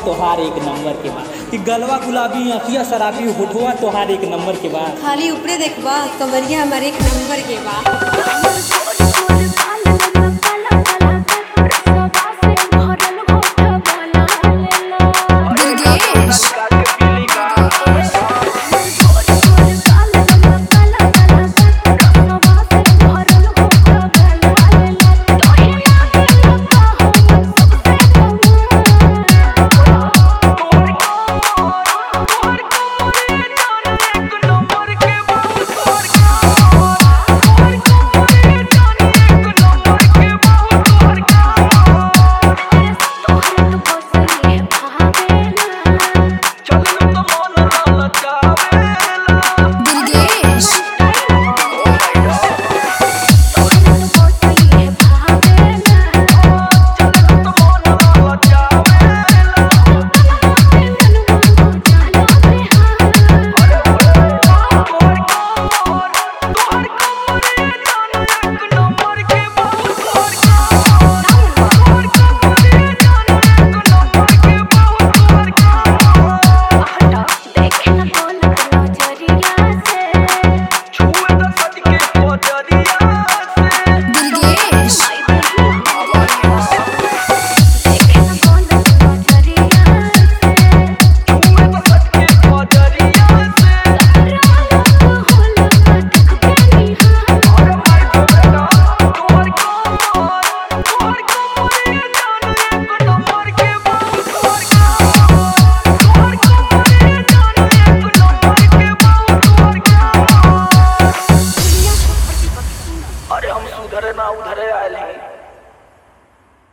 तोहार एक नंबर के बा कि गलवा गुलाबी अखिया शराबी होठवा तोहार एक नंबर के बा खाली ऊपरे देखबा कमरिया हमारे एक नंबर के बा अरे हम सुधरे ना उधरे आए